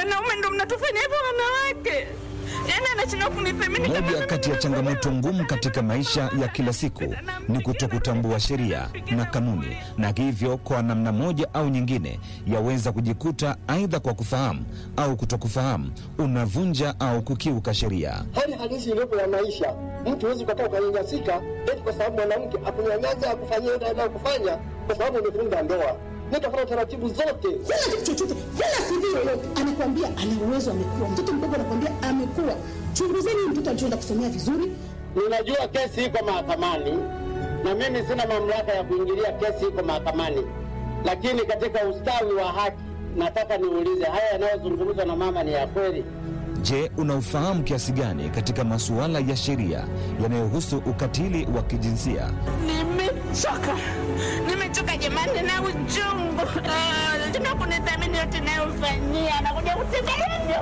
wanaume ndo mnatufanya hivyo wanawake. Yaani anashindwa kunithamini kama Moja mimi kati ya ni changamoto mwanamke. ngumu katika maisha ya kila siku ni kutokutambua sheria na kanuni, na hivyo kwa namna moja au nyingine yaweza kujikuta aidha kwa kufahamu au kutokufahamu unavunja au kukiuka sheria. hali halisi iliyopo ya maisha. Mtu huwezi ukakaa ukanyanyasika eti kwa sababu mwanamke akunyanyasa akufanyia ile anayokufanya kwa sababu umevunja ndoa. Nikafuata taratibu zote. Sina kitu chochote, wala CV yoyote. Anakuambia ana uwezo, amekuwa mtoto mdogo, anakuambia amekuwa. Chunguzeni huyu mtoto alichoenda kusomea vizuri. Ninajua kesi iko mahakamani na mimi sina mamlaka ya kuingilia kesi iko mahakamani, lakini katika ustawi wa haki nataka niulize, haya yanayozungumzwa na mama ni ya kweli? Je, unaufahamu kiasi gani katika masuala ya sheria yanayohusu ukatili wa kijinsia? Nimechoka, nimechoka jamani na uchungu. Ah, Tuna kunithamini yote nayofanyia, anakuja kutembelea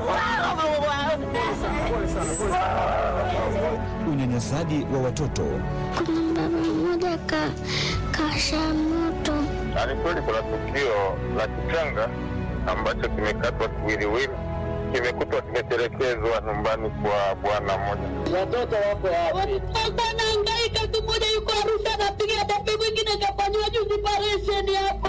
Unyanyasaji wa watoto, Kuna baba mmoja ka kasha moto Ni kweli kuna tukio la kichanga ambacho kimekatwa kiwiliwili, kimekutwa kimetelekezwa nyumbani kwa bwana mmoja. Watoto wako wapi? Watoto anahangaika, tu mmoja yuko Arusha anapiga debe, mwingine kafanyiwa juzi operesheni hapa.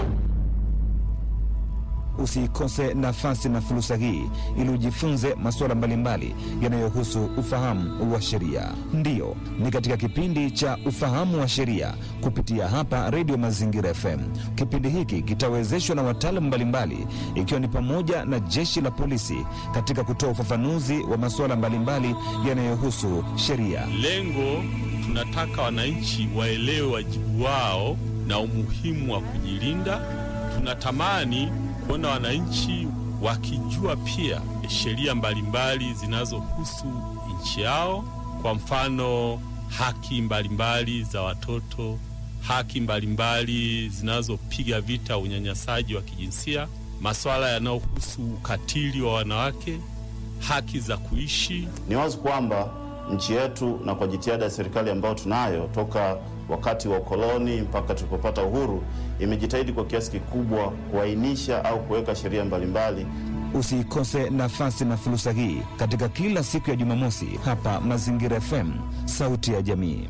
usiikose nafasi na fursa hii ili ujifunze masuala mbalimbali yanayohusu ufahamu wa sheria. Ndiyo, ni katika kipindi cha ufahamu wa sheria kupitia hapa Redio Mazingira FM. Kipindi hiki kitawezeshwa na wataalamu mbalimbali, ikiwa ni pamoja na jeshi la polisi katika kutoa ufafanuzi wa masuala mbalimbali yanayohusu sheria. Lengo tunataka wananchi waelewe wajibu wao na umuhimu wa kujilinda. Tunatamani kuona wananchi wakijua pia sheria mbalimbali zinazohusu nchi yao, kwa mfano haki mbalimbali za watoto, haki mbalimbali zinazopiga vita unyanyasaji wa kijinsia, masuala yanayohusu ukatili wa wanawake, haki za kuishi Ni wazi kwamba nchi yetu na kwa jitihada ya serikali ambayo tunayo toka wakati wa ukoloni mpaka tulipopata uhuru, imejitahidi kwa kiasi kikubwa kuainisha au kuweka sheria mbalimbali Usiikose nafasi na fursa hii katika kila siku ya Jumamosi hapa Mazingira FM, sauti ya jamii.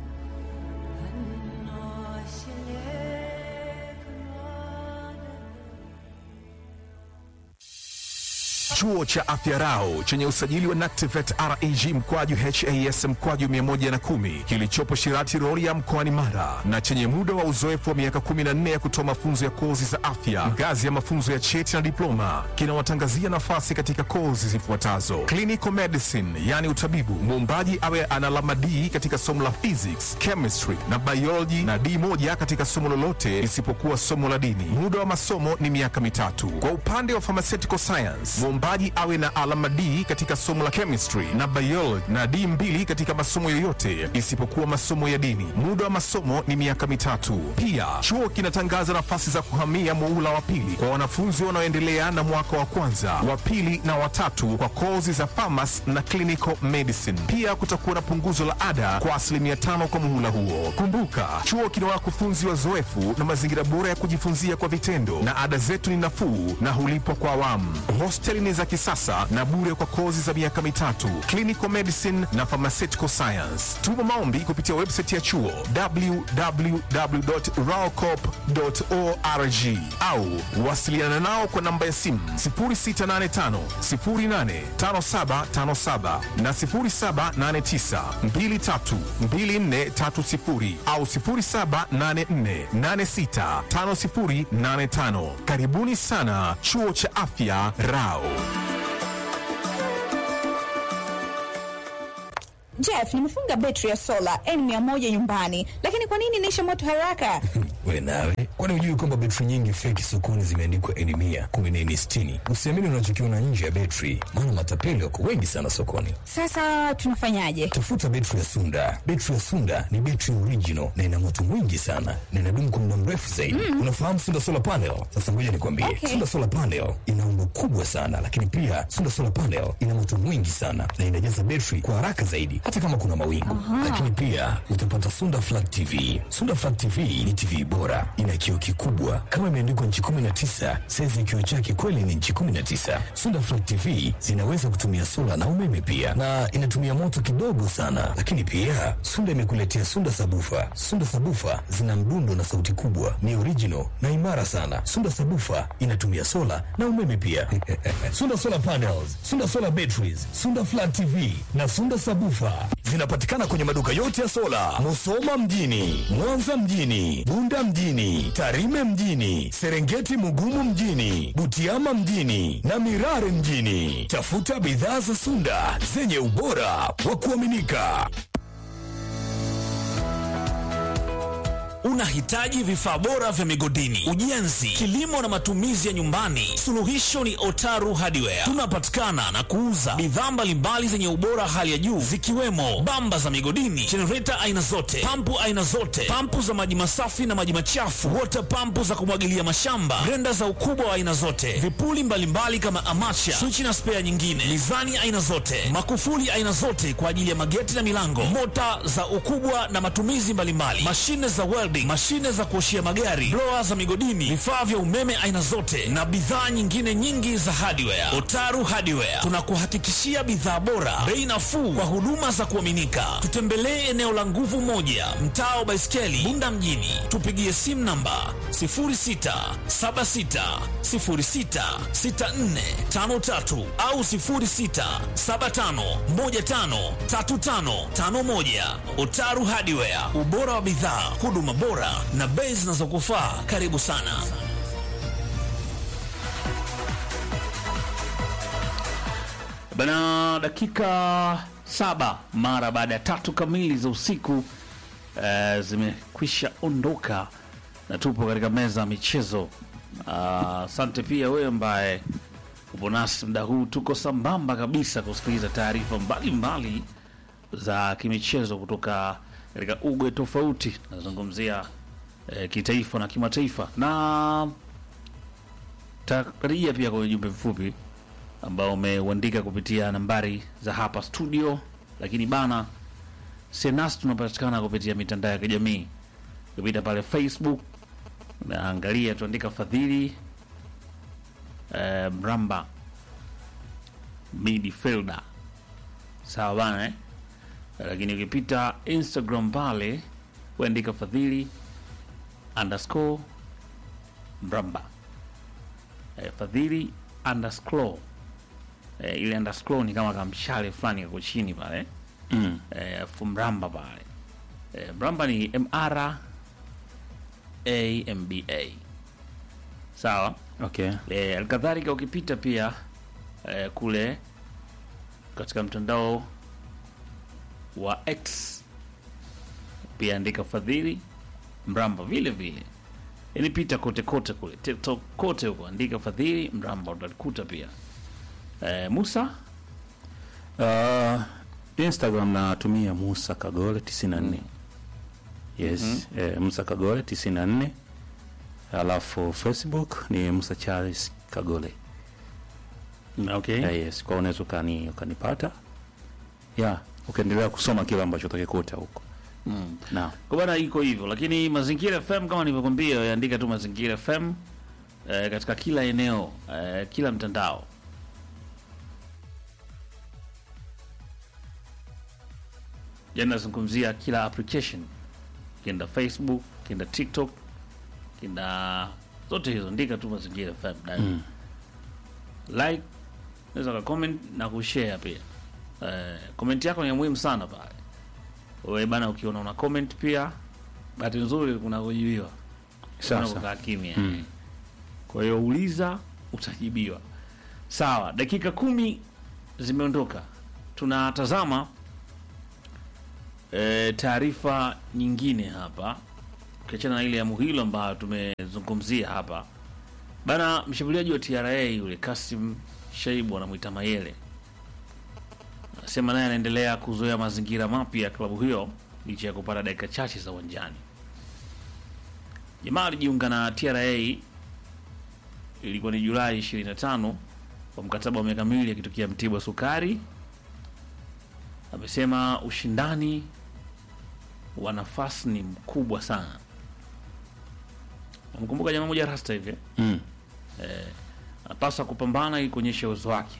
Chuo cha Afya Rau chenye usajili wa NACTIVATE reg mkwaju has mkwaju 110 kilichopo Shirati Rorya mkoani Mara na chenye muda wa uzoefu wa miaka 14 ya kutoa mafunzo ya kozi za afya ngazi ya mafunzo ya cheti na diploma kinawatangazia nafasi katika kozi zifuatazo: clinical medicine, yani utabibu, muombaji awe ana alama D katika somo la physics, chemistry na biology na D moja katika somo lolote isipokuwa somo la dini. Muda wa masomo ni miaka mitatu. Kwa upande wa pharmaceutical science, mwombaji awe na alama D katika somo la chemistry na biology na D mbili katika masomo yoyote isipokuwa masomo ya dini. Muda wa masomo ni miaka mitatu. Pia chuo kinatangaza nafasi za kuhamia muhula wa pili kwa wanafunzi wanaoendelea na mwaka wa kwanza, wa pili na watatu kwa kozi za pharmacy na clinical medicine. Pia kutakuwa na punguzo la ada kwa asilimia tano kwa muhula huo. Kumbuka, chuo kina wakufunzi wazoefu na mazingira bora ya kujifunzia kwa vitendo, na ada zetu ni nafuu na hulipwa kwa awamu. Hosteli ni za kisasa na bure kwa kozi za miaka mitatu, clinical medicine na pharmaceutical science. Tuma maombi kupitia website ya chuo www.raocop.org au wasiliana nao kwa namba ya simu 0685 085757 na 0789 232430 au 0784865085. Karibuni sana chuo cha afya Rao. Jeff, nimefunga betri ya sola N100 nyumbani, lakini kwa nini inaisha moto haraka? We nawe, kwani hujui kwamba betri nyingi feki sokoni zimeandikwa N100, kumbe ni N60? Usiamini unachokiona nje ya betri, maana matapeli wako wengi sana sokoni. Sasa tunafanyaje? Tafuta betri ya Sunda. Betri ya Sunda ni betri original na ina moto mwingi sana na inadumu kwa muda mrefu zaidi. Mm. Unafahamu Sunda Solar Panel? Sasa ngoja nikwambie. Okay. Sunda Solar Panel ina umbo kubwa sana, lakini pia Sunda Solar Panel ina moto mwingi sana na inajaza betri kwa haraka zaidi hata kama kuna mawingu. Aha. Lakini pia utapata Sunda Flat TV. Sunda Flat TV ni TV bora, ina kioo kikubwa kama imeandikwa nchi 19. Saizi ya kioo chake kweli ni nchi 19. Sunda Flat TV zinaweza kutumia sola na umeme pia, na inatumia moto kidogo sana. Lakini pia Sunda imekuletea Sunda Sabufa. Sunda Sabufa zina mdundo na sauti kubwa, ni original na imara sana. Sunda Sabufa inatumia sola na umeme pia. Sunda Solar Panels, Sunda Solar Batteries, Sunda Flat TV na Sunda Sabufa zinapatikana kwenye maduka yote ya sola, Musoma mjini, Mwanza mjini, Bunda mjini, Tarime mjini, Serengeti Mugumu mjini, Butiama mjini na Mirare mjini. Tafuta bidhaa za Sunda zenye ubora wa kuaminika. Unahitaji vifaa bora vya migodini, ujenzi, kilimo na matumizi ya nyumbani? Suluhisho ni Otaru Hardware. Tunapatikana na kuuza bidhaa mbalimbali zenye ubora hali ya juu zikiwemo bamba za migodini, jenereta aina zote, pampu aina zote, pampu za maji masafi na maji machafu, wota pampu za kumwagilia mashamba, grenda za ukubwa wa aina zote, vipuli mbalimbali kama amacha, swichi na spea nyingine, mizani aina zote, makufuli aina zote kwa ajili ya mageti na milango, mota za ukubwa na matumizi mbalimbali, mashine za welding, mashine za kuoshia magari, blower za migodini, vifaa vya umeme aina zote na bidhaa nyingine nyingi za hardware. Otaru Hardware tunakuhakikishia bidhaa bora, bei nafuu kwa huduma za kuaminika. Tutembelee eneo la nguvu moja, mtaa wa Baiskeli, Bunda mjini. Tupigie simu namba 0676066453 au 0675153551. Otaru Hardware, ubora wa bidhaa, huduma bora na bei zinazokufaa. Karibu sana. Bana, dakika saba mara baada ya tatu kamili za usiku eh, zimekwisha ondoka na tupo katika meza ya michezo. Ah, Asante pia wewe ambaye upo nasi muda huu, tuko sambamba kabisa kusikiliza taarifa mbalimbali za kimichezo kutoka katika ugwe tofauti. Nazungumzia eh, kitaifa na kimataifa, na tarajia pia kwenye jumbe mfupi ambao umeuandika kupitia nambari za hapa studio, lakini bana Senas tunapatikana kupitia mitandao ya kijamii kupita pale Facebook, naangalia tuandika Fadhili eh, Mramba midfielder, sawa bana eh? Lakini ukipita Instagram pale uandika Fadhili underscore Mramba eh, Fadhili underscore eh, ile underscore ni kama kamshale fulani kako chini pale Mm. eh, afu mramba pale eh, mramba ni mr amba sawa Okay. eh, alikadhalika ukipita pia eh, kule katika mtandao wa x pia andika fadhili mramba vile vile yani pita kote kote kule tiktok kote huko andika fadhili mramba utalikuta pia eh, musa Uh, Instagram natumia Musa Kagole 94. Yes, Mhm. eh, Musa Kagole 94. Alafu Facebook ni Musa Charles Kagole. Okay. Eh, yes, kwa unaweza ukani ukanipata. Yeah, ukaendelea kusoma kile ambacho utakikuta huko. Mm. Naam. Kwa bana iko hivyo, lakini Mazingira FM kama nilivyokwambia, andika tu Mazingira FM eh, katika kila eneo eh, kila mtandao. Yani nazungumzia kila application, kienda Facebook, kienda TikTok, kienda zote hizo, andika tu Mazingira FM ndani. Mm. Like, unaweza ka comment na kushare pia. Eh, comment yako ni ya muhimu sana pale. Wewe bana, ukiona una comment pia, bahati nzuri kuna kujibiwa. Sawa, Kuna sawa. kukaa kimya. Mm. Kwa hiyo uliza, utajibiwa. Sawa, dakika kumi zimeondoka, tunatazama e, taarifa nyingine hapa, ukiachana na ile ya Muhilo ambayo tumezungumzia hapa bana. Mshambuliaji wa TRA yule Kasim Shaibu anamwita Mayele anasema naye anaendelea kuzoea mazingira mapya ya klabu hiyo licha ya kupata dakika chache za uwanjani. Jamaa alijiunga na TRA ilikuwa ni Julai 25 kwa mkataba wa miaka miwili akitokea Mtibwa Sukari. Amesema ushindani wa nafasi ni mkubwa sana, Namkumbuka jamaa moja rasta hivi Mm. eh, anapaswa kupambana ili kuonyesha uwezo wake,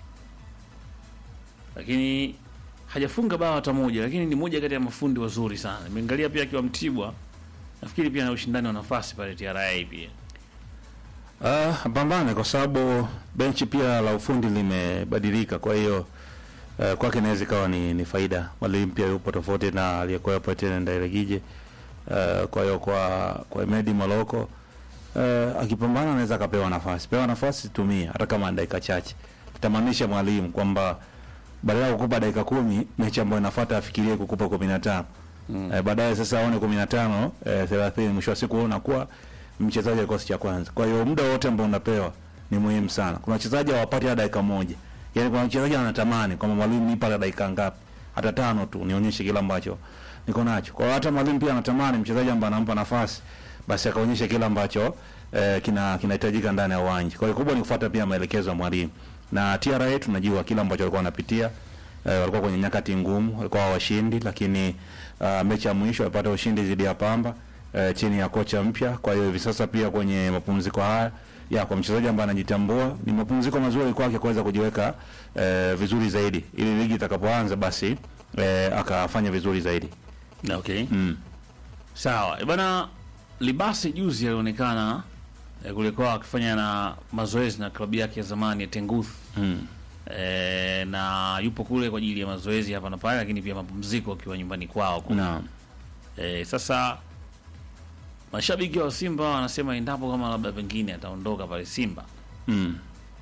lakini hajafunga bao hata moja, lakini ni moja kati ya mafundi wazuri sana. Nimeangalia pia akiwa Mtibwa, nafikiri pia na ushindani wa nafasi pale TRA pia. Ah, pambane kwa sababu benchi pia la ufundi limebadilika, kwa hiyo uh, kwake inaweza ikawa ni, ni faida. Mwalimu pia yupo tofauti na aliyekuwepo tena Ndairegije. Uh, kwa hiyo kwa kwa Medi Maloko uh, akipambana anaweza akapewa nafasi, pewa nafasi tumia, hata kama ni dakika chache. Tutamaanisha mwalimu kwamba badala ya kukupa dakika kumi mechi ambayo inafuata afikirie kukupa kumi na tano mm. eh, baadaye sasa aone kumi na tano eh, thelathini mwisho wa siku wewe unakuwa mchezaji wa kikosi cha kwanza. Kwa hiyo muda wote ambao unapewa ni muhimu sana. Kuna wachezaji hawapati hata dakika moja, yaani kuna mchezaji anatamani kwamba mwalimu nipa hata dakika ngapi, hata tano tu nionyeshe kile ambacho niko nacho. Kwa hiyo hata mwalimu pia anatamani mchezaji ambaye anampa nafasi basi akaonyeshe kile ambacho eh, kina kinahitajika ndani ya uwanja. Kwa hiyo kubwa ni kufuata pia maelekezo ya mwalimu. Na TRA tunajua kile ambacho walikuwa wanapitia eh, walikuwa kwenye nyakati ngumu, walikuwa washindi, lakini uh, mechi ya mwisho walipata ushindi dhidi ya Pamba eh, chini ya kocha mpya. Kwa hiyo hivi sasa pia kwenye mapumziko haya ya kwa mchezaji ambaye anajitambua ni mapumziko mazuri kwake kuweza kujiweka eh, vizuri zaidi ili ligi itakapoanza basi eh, akafanya vizuri zaidi. Okay. Mm. Sawa. E bana Libasi juzi alionekana eh, kulikuwa akifanya na mazoezi na klabu yake ya zamani ya Tenguth. Mm. E, na yupo kule kwa ajili ya mazoezi hapa na pale, lakini pia mapumziko akiwa nyumbani kwao kule. Naam. E, sasa mashabiki wa Simba wanasema endapo kama labda pengine ataondoka pale Simba, Mm.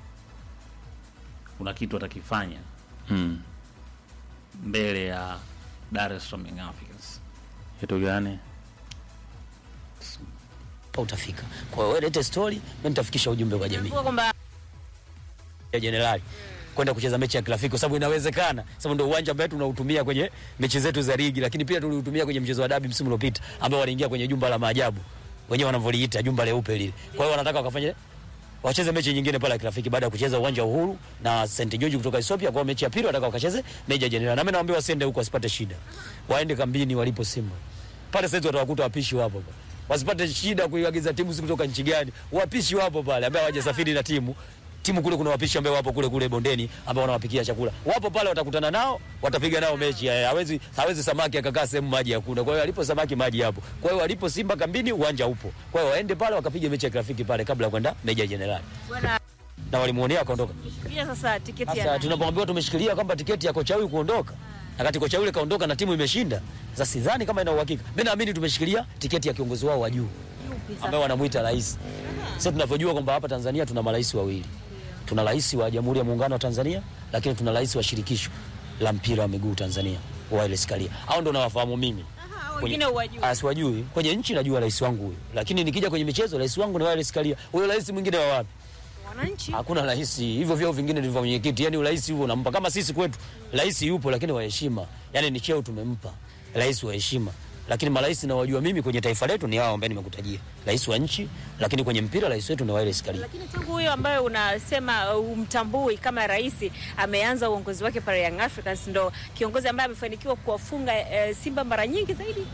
kuna kitu atakifanya Mm. mbele ya Dar es Salaam Young Africans. Kitu gani? pa utafika. Kwa hiyo wewe lete story, mimi nitafikisha ujumbe kwa jamii kwamba ya jenerali kwenda kucheza mechi ya kirafiki kwa sababu inawezekana, sababu ndio uwanja ambao tunautumia kwenye mechi zetu za ligi, lakini pia tuliutumia kwenye mchezo wa dabi msimu uliopita ambao waliingia kwenye jumba la maajabu wenyewe wanavyoliita jumba leupe lile. Kwa hiyo wanataka wakafanye wacheze mechi nyingine pale ya kirafiki baada ya kucheza uwanja wa Uhuru na St George kutoka Ethiopia. Kwa hiyo mechi ya pili wanataka wakacheze Meja Jenerali, na mimi nawaambia wasiende huko, wasipate shida, waende kambini walipo Simba pale. Sasa watawakuta wapishi wapo pale wasipate shida kuiagiza timu si kutoka nchi gani. Wapishi wapo pale ambao hawajasafiri na timu timu kule, kuna wapishi ambao wapo kule kule bondeni ambao wanawapikia chakula, wapo pale, watakutana nao, watapiga nao mechi. Eh, Hawezi hawezi samaki akakaa sehemu maji hakuna. Kwa hiyo alipo samaki maji hapo. Kwa hiyo alipo Simba kambini, uwanja upo. Kwa hiyo waende pale wakapige mechi ya kirafiki pale kabla ya kwenda Meja Jenerali, bwana na walimuonea akaondoka. pia sasa tiketi ya Sasa nani? tunapoambiwa tumeshikilia kwamba tiketi ya kocha huyu kuondoka, wakati kocha yule kaondoka na timu imeshinda. Sasa sidhani kama ina uhakika. Mimi naamini tumeshikilia tiketi ya kiongozi wao wa juu ambaye wanamuita rais. Sasa tunavyojua kwamba hapa Tanzania tuna marais wawili, tuna rais wa Jamhuri ya Muungano wa Tanzania, lakini tuna rais wa shirikisho la mpira wa miguu Tanzania, Wallace Karia. Hao ndio nawafahamu mimi. wengine huwajui. Ah, siwajui. Kwenye nchi najua rais wangu huyo, lakini nikija kwenye michezo rais wangu ni Wallace Karia. Huyo rais mwingine wa wapi? Wananchi Hakuna rais. Hivyo vyeo vingine ndivyo mwenyekiti. Yaani rais huo unampa kama sisi kwetu. Rais yupo lakini wa heshima. Yaani ni cheo tumempa. Rais wa heshima. Lakini marais na wajua mimi kwenye taifa letu ni hao ambao nimekutajia. Rais wa nchi, lakini kwenye mpira rais wetu ni Wallace Karia. lakini tangu huyo ambaye unasema uh, umtambui kama rais ameanza uongozi wake pale Young Africans, ndo kiongozi ambaye amefanikiwa kuwafunga uh, Simba mara nyingi zaidi.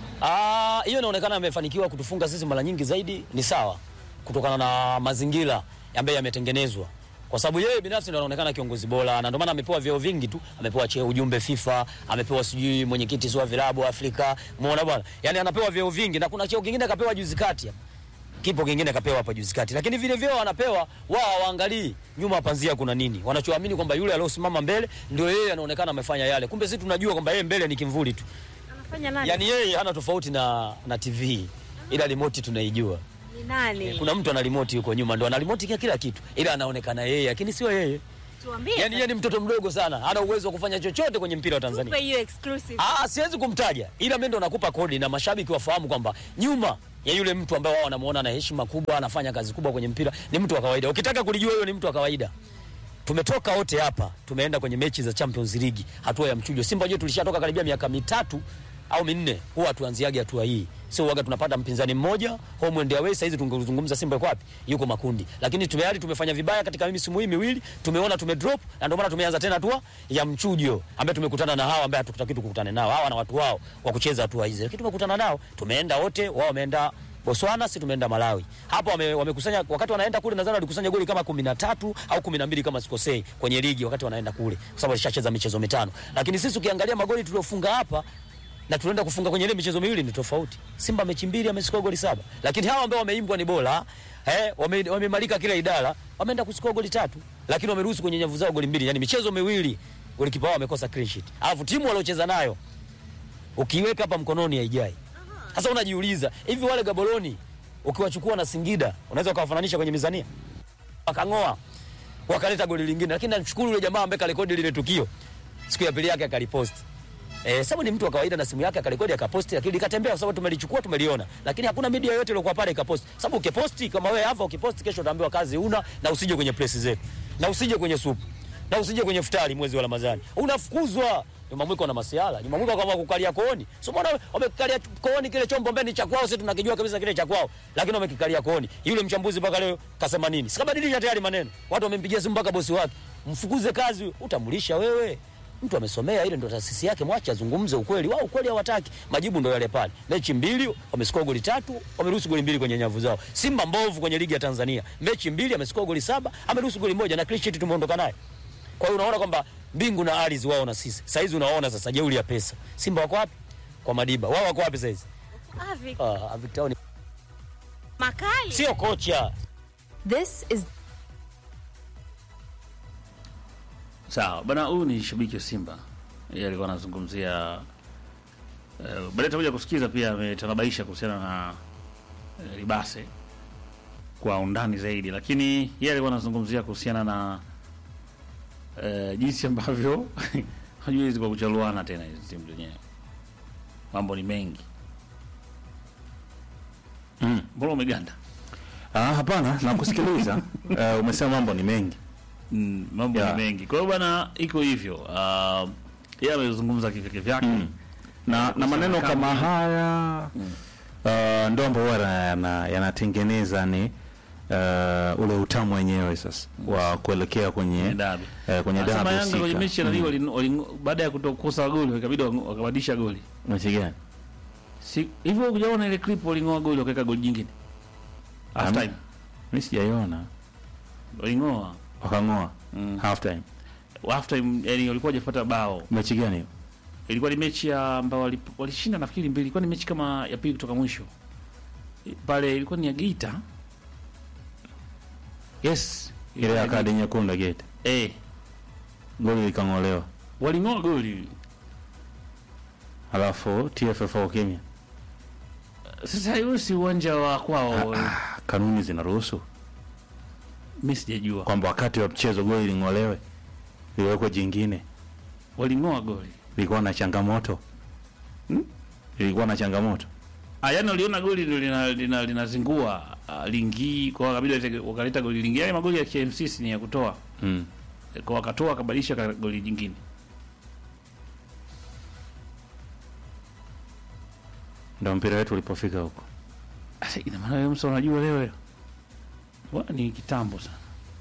Ah, hiyo inaonekana amefanikiwa kutufunga sisi mara nyingi zaidi, ni sawa kutokana na mazingira ambayo yametengenezwa, kwa sababu yeye binafsi ndo anaonekana kiongozi bora, na ndio maana amepewa vyeo vingi tu. Amepewa cheo ujumbe FIFA, amepewa sijui mwenyekiti wa vilabu Afrika, umeona bwana, yani anapewa vyeo vingi, na kuna cheo kingine kapewa juzi kati hapa kipo kingine kapewa hapa juzi kati, lakini vile vyeo wanapewa wao, hawaangalii nyuma panzia kuna nini. Wanachoamini kwamba yule aliosimama mbele ndio yeye anaonekana amefanya yale, kumbe sisi tunajua kwamba yeye mbele ni kimvuli tu. Anafanya nani? Yani yeye hana tofauti na, na TV ila remote tunaijua. ni nani? Kuna mtu ana remote yuko nyuma ndo ana remote kila kila kitu, ila anaonekana yeye, lakini sio yeye. Tuambie. Yani yeye ni mtoto mdogo sana, hana uwezo wa kufanya chochote kwenye mpira wa Tanzania. Tupe hiyo exclusive. Ah, siwezi kumtaja, ila mimi ndo nakupa kodi na mashabiki wafahamu kwamba nyuma ya yule mtu ambaye wao wanamuona na heshima kubwa, anafanya kazi kubwa kwenye mpira, ni mtu wa kawaida. Ukitaka kulijua huyo ni mtu wa kawaida. Tumetoka wote hapa, tumeenda kwenye mechi za Champions League, hatua ya mchujo. Simba wenyewe tulishatoka karibia miaka mitatu au minne, huwa tuanziage hatua hii, sio waga tunapata mpinzani mmoja home and away. Saizi tungezungumza Simba yuko wapi? Yuko makundi, lakini tayari tumefanya vibaya katika misimu hii miwili, tumeona tume drop, na ndio maana tumeanza tena hatua ya mchujo, ambaye tumekutana na hawa ambao hatukutaki tukutane nao, hawa na watu wao wa kucheza hatua hizi, lakini tumekutana nao, tumeenda wote, wao wameenda Botswana, si tumeenda Malawi. Hapo wame- wamekusanya wakati wanaenda kule nadhani walikusanya goli kama 13 au 12 kama sikosei kwenye ligi wakati wanaenda kule. Kwa sababu walishacheza michezo mitano. Lakini sisi ukiangalia magoli tuliofunga hapa na tunaenda kufunga kwenye ile michezo miwili ni tofauti. Simba mechi mbili amesikoa goli saba. Lakini hawa ambao wameimbwa ni bora, eh, wame- wamemalika kila idara, wameenda kusikoa goli tatu. Lakini wameruhusu kwenye nyavu zao goli mbili. Yaani michezo miwili golikipa wao amekosa clean sheet. Alafu timu waliocheza nayo ukiweka hapa mkononi haijai. Sasa unajiuliza hivi wale Gaboroni ukiwachukua na Singida unaweza ukawafananisha kwenye mizania? Wakang'oa wakaleta goli lingine, lakini namshukuru yule jamaa ambaye karekodi lile tukio, siku ya pili yake akaliposti. Eh, sababu ni mtu wa kawaida na simu yake akarekodi akaposti, lakini likatembea kwa sababu tumelichukua tumeliona, lakini hakuna media yoyote iliyokuwa pale ikaposti. Sababu ukiposti kama wewe hapa ukiposti, kesho utaambiwa kazi una na usije kwenye press zetu na usije kwenye supu na usije kwenye futari mwezi wa Ramadhani, unafukuzwa. Juma Mwiko na masiala. Juma Mwiko kama kukalia kooni. Sio mbona wamekalia kooni kile chombo mbele ni cha kwao, sisi tunakijua kabisa kile cha kwao. Lakini wamekikalia kooni. Yule mchambuzi mpaka leo kasema nini? Sikabadilisha tayari maneno. Watu wamempigia simu mpaka bosi wake. Mfukuze kazi, utamlisha wewe. Mtu amesomea ile ndo taasisi yake, mwache azungumze ukweli. Wao ukweli hawataki. Majibu ndo yale pale. Mechi mbili wamesikoa goli tatu, wameruhusu goli mbili kwenye nyavu zao. Simba mbovu kwenye ligi ya Tanzania. Mechi mbili amesikoa goli saba, ameruhusu goli moja na clean sheet tumeondoka naye. Kwa hiyo unaona kwamba mbingu na ardhi wao na sisi. Sasa hizi unaona sasa jeuri ya pesa. Simba wako wapi? Kwa Madiba. Wao wako wapi sasa hizi? Avi, Ah, Avic Town makali. sio kocha. This is Sawa bana, huyu ni shabiki wa Simba, yeye alikuwa anazungumzia uh, baadaye tutakuja kusikiza pia, ametanabaisha kuhusiana na uh, Libase kwa undani zaidi, lakini yeye alikuwa anazungumzia kuhusiana na uh, jinsi ambavyo hajui hizi kwa kuchaluana tena hizi timu zenyewe, mambo ni mengi. Mm. Mbona umeganda? Ah, hapana, nakusikiliza. uh, umesema mambo ni mengi. Mm, mambo Yeah. ni mengi. Kwa hiyo bwana, iko hivyo. Uh, yeye amezungumza kivyake vyake Mm. na, na maneno Kama kama hivi. haya uh, ndo ambao huwa yana- yanatengeneza ni uh, ule utamu wenyewe sasa wa kuelekea kwenye dabi. uh, kwenye Anasema dabi Yanga kwenye husika. mechi ya Mm. mm. wali, wali, baada ya kutokosa goli ikabidi wa- wakabadilisha goli. mechi gani? Si hivyo hujaona ile clip walingoa goli wakaweka goli jingine. Half time. Mimi sijaiona. Walingoa. Wakang'oa Mm. half time. Half time yani walikuwa hajafuata bao. Mechi gani hiyo? Ilikuwa ni mechi ya ambao wali- walishinda nafikiri mbili. Ilikuwa ni mechi kama ya pili kutoka mwisho. Pale ilikuwa ni ya Geita. Yes. Ile ya kadi nyekundu ya gate. Eh, Goli likang'olewa. waling'oa goli. Alafu TFF kimya. Sasa hiyo si uwanja wa kwao. Ah, kanuni zinaruhusu Mimi sijajua. kwamba wakati wa mchezo goli ling'olewe liwekwe jingine. Waling'oa goli. Lilikuwa na changamoto hmm? Lilikuwa na changamoto Ah, yani waliona goli ndio lina lina linazingua uh, lingii kwa kabidi walete- wakaleta goli lingine. Yale magoli ya KMC ni ya kutoa. mm. Kwa wakatoa wakabadilisha ka- goli jingine. Ndo mpira wetu ulipofika huko. Sasa ina maana wewe msa unajua leo hiyo. Bwana ni kitambo sana.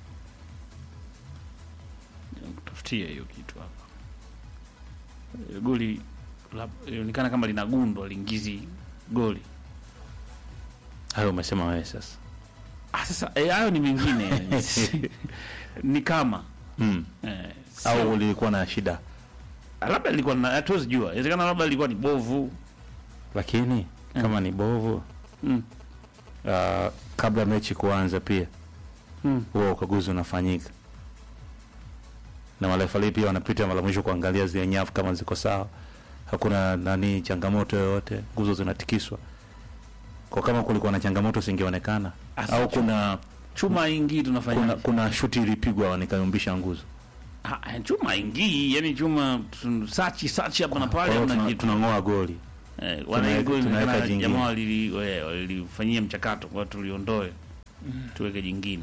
Tafutia hiyo kitu hapa. Eh, Goli la- ilionekana kama linagundwa lingizi goli. Hayo umesema wewe sasa. Ah, sasa eh, hayo ni mengine. ni kama mm. eh, Au sio- lilikuwa na shida, labda lilikuwa na hatuwezi jua. Inawezekana labda lilikuwa ni bovu. lakini kama ni bovu Mm. uh, kabla mechi kuanza pia Mm. huwa ukaguzi unafanyika na marefali pia wanapita mara mwisho kuangalia zile nyavu kama ziko sawa, hakuna nani changamoto yoyote, nguzo zinatikiswa. Kwa kama kulikuwa na changamoto singeonekana, Asa au chuma- kuna chuma ingii tunafanya kuna, kuna shuti ilipigwa nikayumbisha nguzo. Ah, chuma ingii yani chuma tun- sachi sachi hapa na Kwa pale hiyo hamna tuna- kitu. tunang'oa goli Eh, Tunaweka- wana goli tunaweka inaonekana jingine. jamaa walili- we- walilifanyia mchakato kwa tuliondoe tuweke jingine.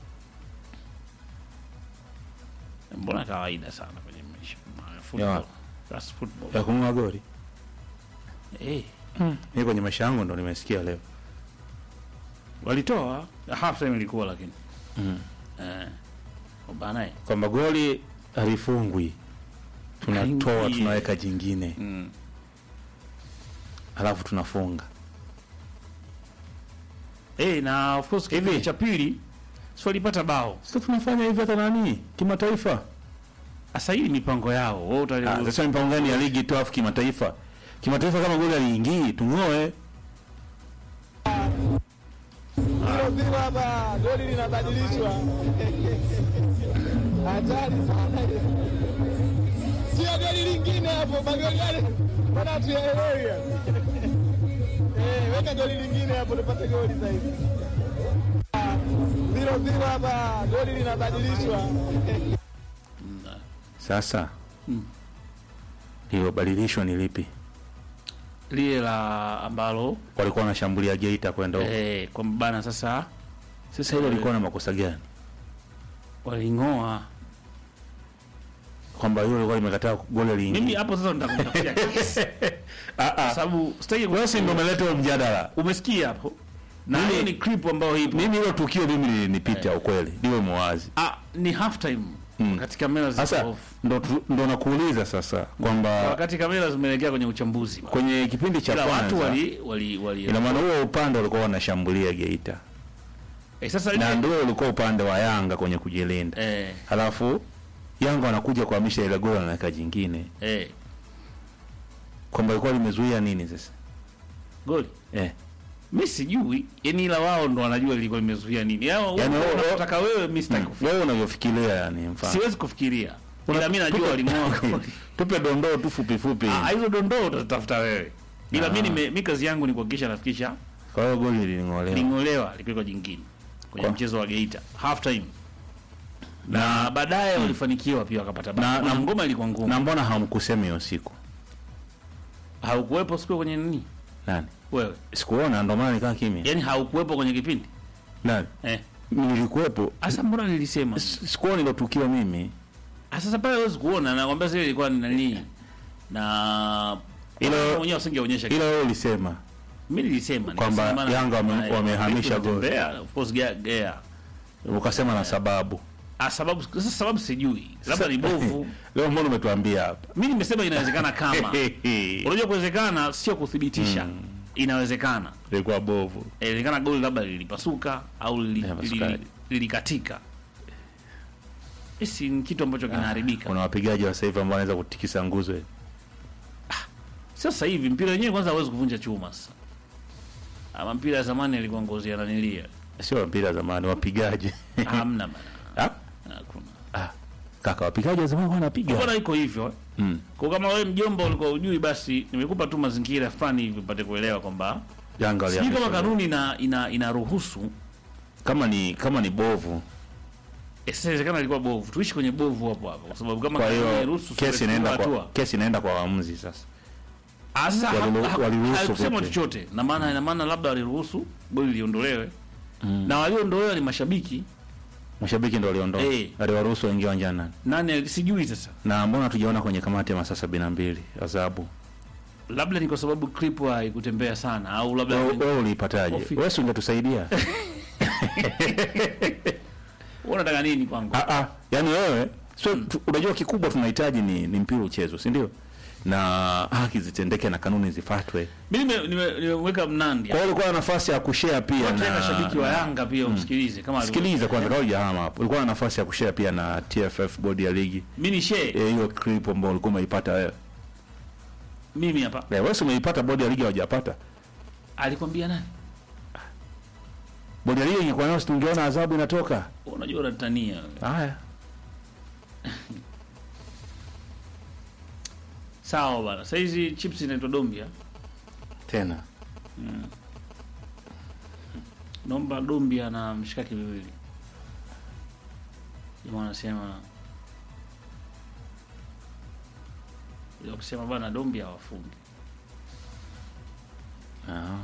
Mbona kawaida sana kwenye maisha ya football. Ya. That's football. ya kung'oa goli. Eh, Mimi kwenye maisha yangu ndo nimesikia leo. walitoa half time ilikuwa lakini Mm. eh bana eh. kwamba goli halifungwi, tunatoa Haingii. tunaweka jingine Mm. alafu tunafunga. Eh, na of course kipindi cha pili si walipata bao. Sasa tunafanya hivi hata nani kimataifa. Sasa hii ni mipango yao. Wewe utali Ah, Sasa mipango gani ya ligi tu afu kimataifa? Kimataifa kama goli aliingii tung'oe. Zero zero hapa, goli linabadilishwa. Hatari sana. Sio goli lingine hapo, magoli yale bwana tuyaelewi. Eh, weka goli lingine hapo tupate goli zaidi. Zero zero hapa, goli linabadilishwa. Sasa lililobadilishwa ni lipi? lile la ambalo Walikuwa wanashambulia Geita kwenda huko. eh, kwamba bana sasa Sasa hilo lilikuwa na makosa gani? waling'oa. Kwamba hilo lilikuwa limekataa goli liingie. Mimi hapo sasa nitakutafutia kesi. Kwa sababu sitaki Wewe si ndio umeleta huo mjadala. Umesikia hapo? Na Mimi- hiyo ni clip ambayo ipo. Mimi hilo tukio mimi lilinipita ukweli. Liwe mwazi. Ah, ni half time. Mm. Wakati kamera ziko Sasa off. ndo tu- ndo nakuuliza sasa kwamba Wakati kamera zimeelekea kwenye uchambuzi. kwenye kipindi cha Ila watu kwanza wali wali wali ina maana huo upande walikuwa wanashambulia Geita eh, sasa na ile ndio ulikuwa upande wa Yanga kwenye kujilinda. eh Halafu Yanga wanakuja kuhamisha ile goli wanaweka jingine, eh kwamba ilikuwa limezuia nini sasa? goli. Eh, Mimi sijui. Yaani ila wao ndo wanajua lilikuwa limezuia nini. Yao Yaani wao- unataka wewe mimi sitaki kufikiria. wewe unavyofikiria yani, mfano Siwezi kufikiria. Ila mimi najua waling'oa goli. tupe dondoo tu fupi fupi. Ah, hizo dondoo utatafuta wewe. Ila Ah. mimi nime- mimi kazi yangu ni kuhakikisha nafikisha Kwa hiyo goli liling'olewa. ling'olewa lipigwa jingine kwenye Kwa- mchezo wa Geita half time. Na baadaye walifanikiwa pia wakapata bao. Na- Na na- ngoma ilikuwa ngumu. Na mbona hamkusema hiyo siku? Haukuwepo siku kwenye nini? Nani? Wewe. Sikuona, ndo maana nikaa kimya. Yaani haukuwepo kwenye kipindi? Nani? Eh. Nilikuwepo. Asa mbona nilisema? S- Sikuona hilo tukio mimi. Ah, Sasa pale huwezi kuona na kwambia sasa ilikuwa ni nani? Na Ilo- Wao wenyewe wasingeonyesha Ila wewe ulisema Mimi nilisema Kwamba nikasema maana- Yanga wame- maana- wamehamisha goli. kutembea, Of course gea, gea. ukasema na sababu. Ah, sababu sasa sababu sijui. Labda ni bovu. Leo mbona umetuambia hapa? Mimi nimesema inawezekana kama. Unajua kuwezekana sio kuthibitisha. Inawezekana. Ilikuwa bovu. Inawezekana goli labda lilipasuka au lili- Linapasuka. lili- lilikatika. Hisi ni kitu ambacho kinaharibika. Kuna wapigaji wa sasa hivi ambao wanaweza kutikisa nguzo. Sio sasa hivi mpira wenyewe kwanza hawezi kuvunja chuma sasa. Ama mpira ya zamani ilikuwa ngozi ya nanilia. Sio mpira zamani, wapigaji. Hamna bana. Ah? Hakuna. Ah. Kaka wapigaji wa zamani wanapiga. Mbona iko hivyo? eh? Mm. Kwa kama wewe mjomba ulikuwa ujui basi nimekupa tu mazingira fulani hivi upate kuelewa kwamba Yanga sijui kama waliamisha kanuni ina ina inaruhusu kama ni kama ni bovu. eh, sasa inawezekana ilikuwa bovu. Tuishi kwenye bovu hapo hapo kwa sababu kama Kwa kanuni hiyo hairuhusu kesi inaenda kwa hatua. kesi inaenda kwa waamuzi sasa. Ah, sasa Waliru- ha- ha- waliruhusu hakusema vipi? chochote. Na maana ina maana labda waliruhusu goli liondolewe. Na waliondolewa ni mashabiki. Mashabiki ndio waliondoka. Eh. Aliwaruhusu waingie uwanjani nani? Nani sijui sasa. Na mbona tujaona kwenye kamati ya masaa sabini na mbili adhabu? Labda ni kwa sababu clip haikutembea sana au labda Wewe wewe uliipataje? Kofi. Wewe si ungetusaidia? Wewe unataka nini kwangu? Ah ah, yani wewe so tu, unajua kikubwa tunahitaji ni, ni mpira uchezwe, si ndio? Na haki zitendeke na kanuni zifuatwe. Mimi nime- nime- nimeweka mnandi. Kwa hiyo ulikuwa na nafasi ya kushare pia Wote na mashabiki wa na- Yanga pia umsikilize kama alivyo- Sikiliza kwanza kabla hujahama hapo. Ulikuwa na nafasi ya kushare pia na TFF bodi ya ligi. Mimi ni share. Eh, hiyo clip ambayo ulikuwa umeipata wewe. Mimi hapa. Eh, wewe si umeipata bodi ya ligi hawajapata. Alikwambia nani? Bodi ya ligi ingekuwa nayo si tungeona adhabu inatoka. Unajua unatania. wewe. Haya. Sawa bana. Sasa hizi chips inaitwa Dombia. Tena. Naomba Dombia na mshikaki miwili. Jamaa anasema Ila kusema bana Dombia hawafungi. Ah.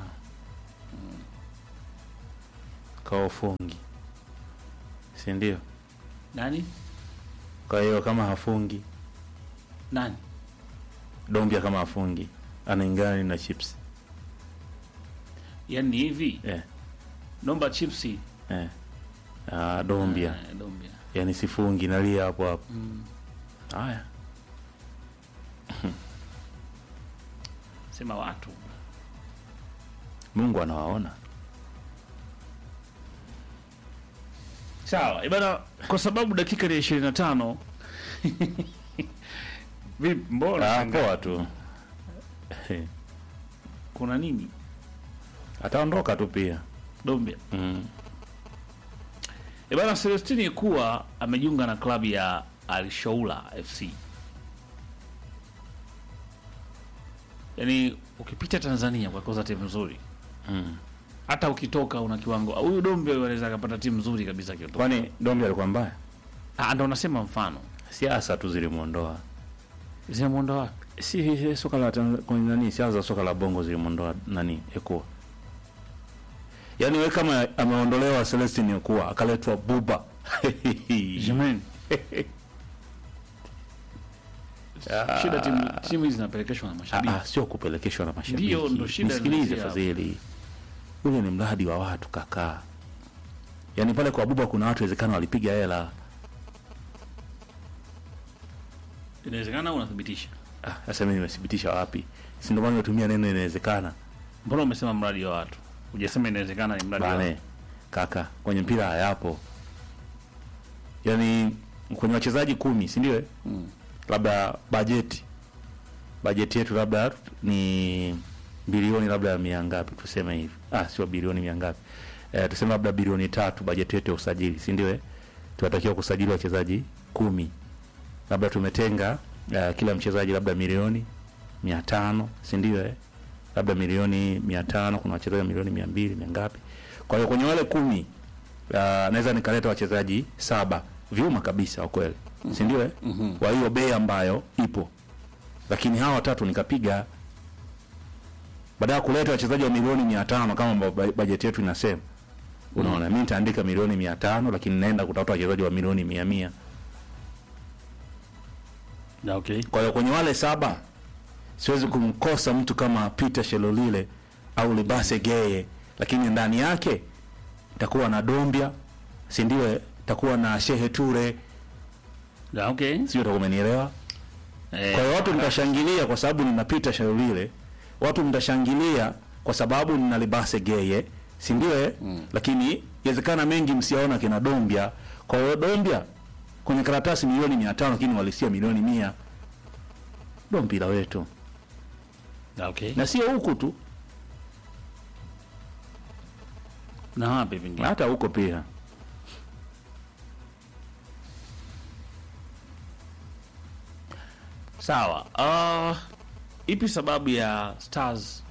Kwa ufungi. Si ndio? Nani? Kwa hiyo kama hafungi, Nani? Dombia kama hafungi, anaingana na chips. Yaani ni hivi. Eh. Naomba chipsi. Eh. Ah, Dombia. Eh, Dombia. Yaani sifungi nalia hapo hapo. Mm. Haya. Sema watu. Mungu anawaona. Sawa, ibana, kwa sababu dakika ni ishirini na tano vipi, mbona Ah, shangaa? poa tu kuna nini? ataondoka tu pia Dombia mm. Ibana, Celestini kuwa amejiunga na klabu ya Alshaula FC. Yaani ukipita Tanzania kwa koza timu nzuri Mm. hata ukitoka una kiwango huyu Dombe anaweza akapata timu nzuri kabisa akitoka. kwani Dombi alikuwa mbaya Ah, ndo nasema mfano siasa tu zilimwondoa zinamuondoa wapi? si si- soka la Tanz- kwenye nani siasa za soka la bongo zilimwondoa nani Ekuwa yaani we kama ameondolewa Celestin Ekuwa akaletwa Buba Jamani. Shida timu timu hizi zinapelekeshwa na Ah, mashabiki. ah, sio kupelekeshwa na mashabiki. Ndio, ndo shida Nisikilize inaanzia hapo. Fadhili, ule ni mradi wa watu kakaa. Yaani pale kwa Buba kuna watu wezekana walipiga hela. Inawezekana au unathibitisha? Ah, sasa mimi nimethibitisha wapi? Si ndio maana nimetumia neno inawezekana. Mbona umesema mradi wa watu? Hujasema inawezekana ni mradi wa Bane, watu. kaka, kwenye mpira hayapo. Yaani kwenye wachezaji kumi, si ndio? eh? Labda bajeti bajeti yetu labda ni bilioni labda mia ngapi tuseme hivi. Ah, sio bilioni mia ngapi. Eh, tuseme labda bilioni tatu bajeti yetu ya usajili, si ndio? eh? Tunatakiwa kusajili wachezaji kumi. Labda tumetenga uh, kila mchezaji labda milioni mia tano, si ndio? eh? labda milioni mia tano kuna wachezaji milioni mia mbili mia ngapi kwa hiyo kwenye wale kumi uh, naweza nikaleta wachezaji saba vyuma kabisa wakweli si ndio eh? kwa hiyo bei ambayo ipo lakini hawa watatu nikapiga baada ya kuleta wachezaji wa milioni mia tano kama ambavyo bajeti yetu inasema unaona mi nitaandika milioni mia tano lakini naenda kutafuta wachezaji wa milioni mia mia Na okay. kwa hiyo kwenye wale saba siwezi kumkosa mtu kama Peter Shelolile au Libase Geye, lakini ndani yake takuwa na Dombia, si ndio? eh? Takuwa na Shehe Ture, Na okay. sio? Utakuwa umenielewa? Eh, Kwa hiyo watu mtashangilia kwa sababu nina Peter Shelolile, watu mtashangilia kwa sababu nina Libase Geye, si ndio? eh? Lakini inawezekana mengi msiaona kina Dombia. Kwa hiyo Dombia kwenye karatasi milioni mia tano lakini walisia milioni mia. Ndo mpira wetu na okay. na sio huku tu, Na wapi vingine? hata huko pia. Sawa. Uh, ipi sababu ya Stars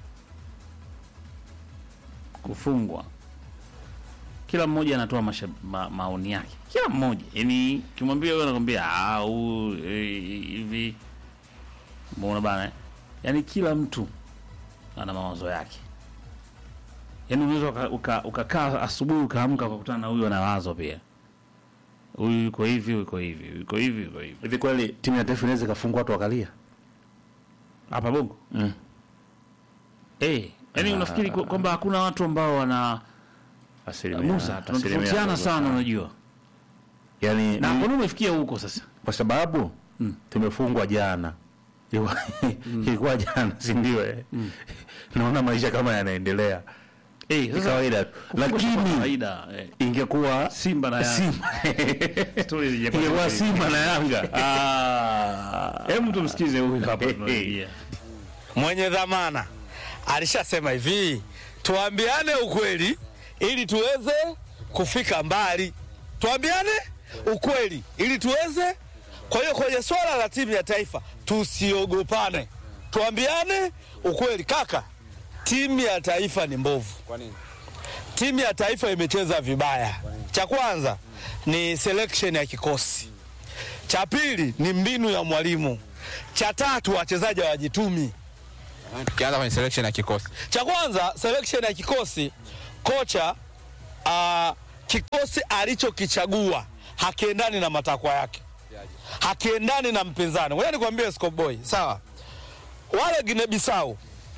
kufungwa? Kila mmoja anatoa masha, ma, maoni yake, kila mmoja yani, kimwambia wewe anakwambia ah, huu eh, hivi, mbona bana eh? Yani kila mtu ana mawazo yake. Yani unaweza ukakaa uka, ukakaa asubuhi ukaamka ukakutana na huyu ana wazo pia, huyu yuko hivi, yuko hivi, yuko hivi, yuko hivi Hivi kweli timu ya taifa inaweza ikafungwa watu wakalia? hapa Bongo Mm. eh, yani Ah. unafikiri kwa- kwamba hakuna watu ambao wana Asilimia- Musa, asilimia tunatofautiana ndogo sana, unajua Yani na ni- mbona umefikia huko sasa? kwa sababu tumefungwa jana Ilikuwa- ilikuwa jana si ndio eh? naona maisha kama yanaendelea Eh, Ni sasa kawaida tu kufungwa sio kwa lakini kawaida eh. ingekuwa Simba na Yanga. Simba Stories zijakuwa ingekuwa zile. Simba na Yanga Ah. Hebu tumsikize huyu hapa tunaingia. mwenye dhamana alishasema hivi, tuambiane ukweli ili tuweze kufika mbali. Tuambiane ukweli ili tuweze. Kwa hiyo kwenye swala la timu ya taifa tusiogopane, tuambiane ukweli. Kaka, timu ya taifa ni mbovu. Timu ya taifa imecheza vibaya. Cha kwanza ni selection ya kikosi, cha pili ni mbinu ya mwalimu, cha tatu wachezaji hawajitumi. Tukianza kwenye selection ya kikosi, Cha kwanza selection ya kikosi, kocha uh, kikosi alichokichagua hakiendani na matakwa yake, hakiendani na mpinzani. Ngoja nikwambie Scope Boy, sawa? Wale Guinea Bissau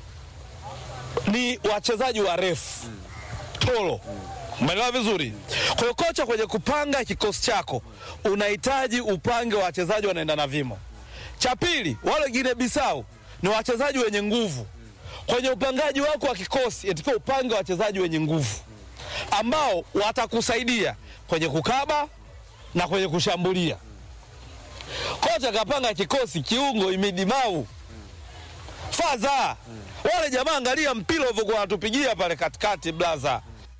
ni wachezaji warefu tolo, umeelewa vizuri? Kwa hiyo kocha, kwenye kupanga kikosi chako unahitaji upange wachezaji wanaenda na vimo. Cha pili, wale Guinea Bissau ni wachezaji wenye nguvu. Kwenye upangaji wako wa kikosi, inatakiwa upange wachezaji wenye nguvu ambao watakusaidia kwenye kukaba na kwenye kushambulia. Kocha kapanga kikosi kiungo imidimau faza wale jamaa, angalia mpira ulivyokuwa wanatupigia pale katikati, blaza.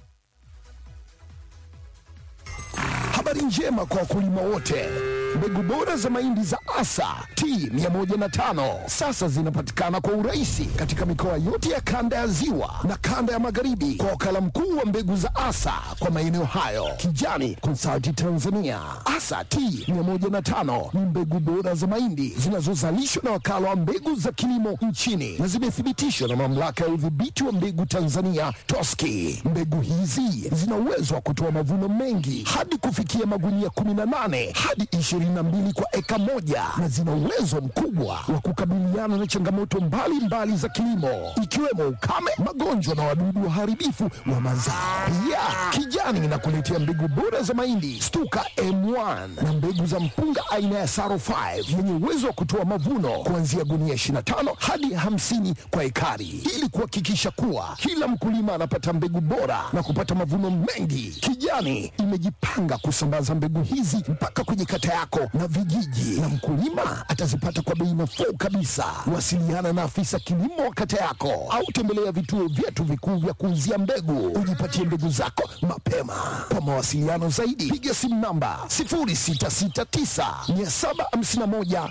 Habari njema kwa wakulima wote. Mbegu bora za mahindi za Asa T105 sasa zinapatikana kwa urahisi katika mikoa yote ya kanda ya Ziwa na kanda ya Magharibi kwa wakala mkuu wa mbegu za Asa kwa maeneo hayo, Kijani Consulting Tanzania. Asa T105 ni mbegu bora za mahindi zinazozalishwa na wakala wa mbegu za kilimo nchini na zimethibitishwa na mamlaka ya udhibiti wa mbegu Tanzania TOSCI. Mbegu hizi zina uwezo wa kutoa mavuno mengi hadi kufikia magunia 18 hadi 22 kwa eka moja na zina uwezo mkubwa wa kukabiliana na changamoto mbalimbali mbali za kilimo ikiwemo ukame, magonjwa na wadudu waharibifu wa mazao. Pia Kijani inakuletea mbegu bora za mahindi Stuka M1 na mbegu za mpunga aina ya Saro 5 yenye uwezo wa kutoa mavuno kuanzia gunia 25 hadi 50 kwa ekari ili kuhakikisha kuwa kila mkulima anapata mbegu bora na kupata mavuno mengi. Kijani imejipanga kusambaza mbegu hizi mpaka kwenye kata yako na vijiji, na mkulima atazipata kwa bei nafuu kabisa. Wasiliana na afisa kilimo wa kata yako au tembelea vituo vyetu vikuu vya kuuzia mbegu, ujipatie mbegu zako mapema. Kwa mawasiliano zaidi, piga simu namba 0669 751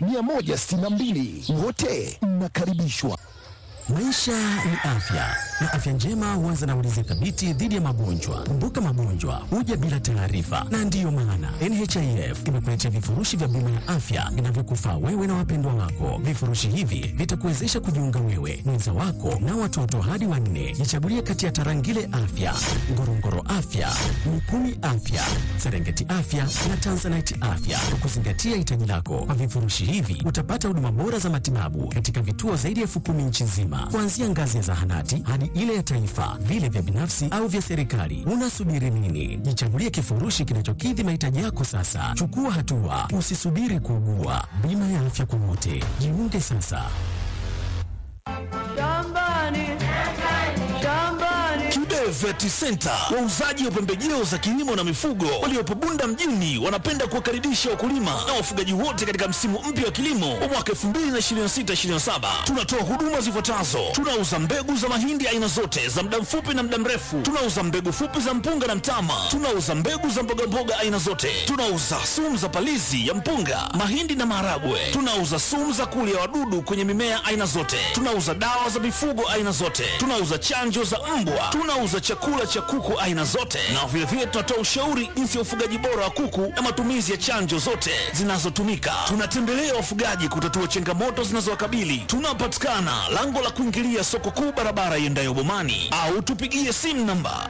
162. Wote mnakaribishwa. Maisha ni afya na afya njema huanza na ulinzi thabiti dhidi ya magonjwa. Kumbuka, magonjwa huja bila taarifa, na ndiyo maana NHIF imekuletea vifurushi vya bima ya afya vinavyokufaa wewe na wapendwa wako. Vifurushi hivi vitakuwezesha kujiunga wewe, mwenza wako na watoto hadi wanne. Jichagulie kati ya Tarangire Afya, Ngorongoro Afya, Mikumi Afya, Serengeti Afya na Tanzanite Afya kwa kuzingatia hitaji lako. Kwa vifurushi hivi utapata huduma bora za matibabu katika vituo zaidi ya elfu kumi nchi nzima, kuanzia ngazi ya zahanati hadi ile ya taifa, vile vya binafsi au vya serikali. Unasubiri nini? Jichagulie kifurushi kinachokidhi mahitaji yako sasa. Chukua hatua, usisubiri kuugua. Bima ya afya kwa wote, jiunge sasa. Kibe Vet Center, wauzaji wa pembejeo za kilimo na mifugo waliopo Bunda mjini, wanapenda kuwakaribisha wakulima na wafugaji wote katika msimu mpya wa kilimo wa mwaka 2026/2027. Tunatoa huduma zifuatazo: tunauza mbegu za mahindi aina zote za muda mfupi na muda mrefu, tunauza mbegu fupi za mpunga na mtama, tunauza mbegu za mbogamboga aina zote, tunauza sumu za palizi ya mpunga, mahindi na maharagwe, tunauza sumu za kulia wadudu kwenye mimea aina zote, tunauza dawa za mifugo aina zote, tunauza chanjo za mbwa, tunauza chakula cha kuku aina zote, na vilevile tunatoa ushauri jinsi ya ufugaji bora wa kuku na matumizi ya chanjo zote zinazotumika. Tunatembelea wafugaji kutatua changamoto zinazowakabili. Tunapatikana lango la kuingilia soko kuu, barabara iendayo Bomani, au tupigie simu namba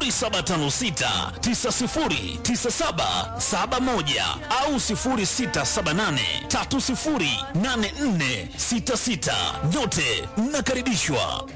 0756909771 au 0678308466. Nyote mnakaribishwa.